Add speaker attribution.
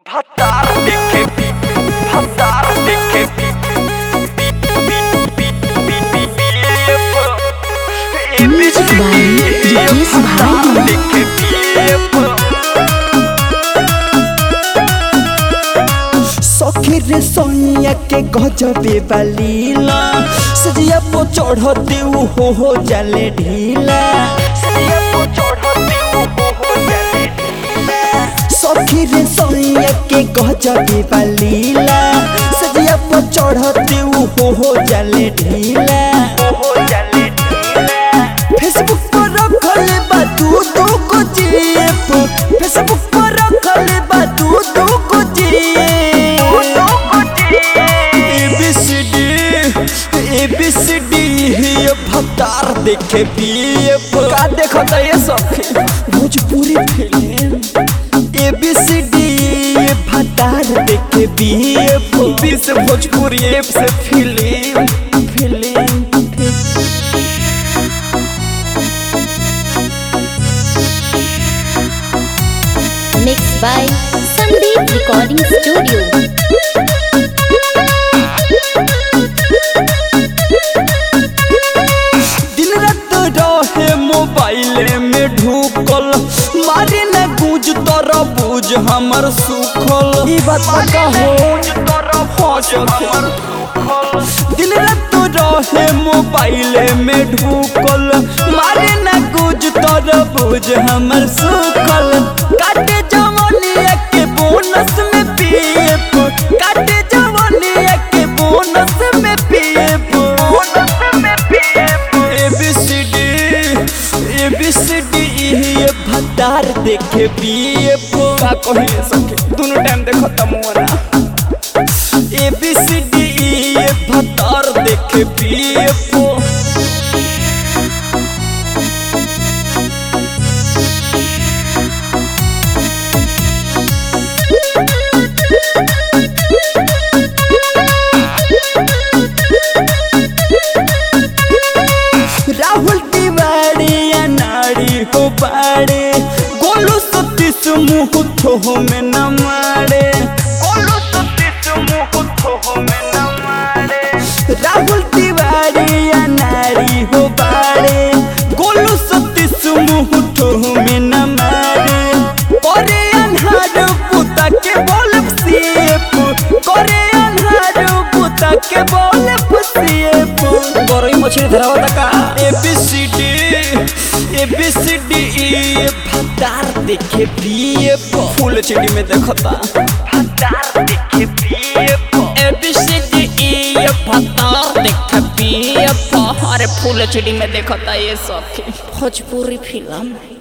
Speaker 1: Radar DKP, radar DKP.
Speaker 2: Music by Ricky Subhani.
Speaker 3: सखी रे सोनिया के गजबे बलीला सजिया पो चढ़ते उ हो हो जाले ढीला सखी रे सोनिया के गजबे बलीला सजिया पो चढ़ते उ हो हो जाले ढीला फेसबुक पर रखल बा तू दू को जेप फेसबुक पर रखल बा तू दू को जेप एबीसीडी एबीसीडी ये भतार देखे पीएफ का देखता ये सखी भोजपुरी फिल्म एबीसीडी ये भतार देखे पीएफ बी से भोजपुरी एफ से film film
Speaker 2: Mixed by Sandeep Recording Studio.
Speaker 3: दिन रात रहे मोबाइल में ढूकल मारे न गूंज तर बूझ हमर सुखल ई बात पक्का हो हाँ सखी। दिन रात रहे मोबाइल में ढूकल मारे न गूंज तर बूझ हमर सुखल काटे जवानिया के बोनस में पीएफ काटे जवानिया के बोनस में पीएफ एबीसीडी एबीसीडी ये भतार देखे पीएफ का कही सके दोनों टाइम देखो तमुना एबीसीडी ये भतार देखे पीएफ राहुल तिवारी या नारी हो बाड़े गोलू सतीश मुँह थो में न मारे राहुल तिवारी या नारी हो बाड़े गोलू सतीश मुँह थो में न मारे करे अन्हार पुता के बोल सीएफ करे अन्हार पुता के बोल सीएफ गरई मछली धरावा का एबीसीडी एबीसीडी ये भतार देखे पीएफ फुल चिड़ी में देखता एबीसीडी ये भतार देखे पीएफ अरे फुल चिड़ी में देखता ये सब भोजपुरी फिल्म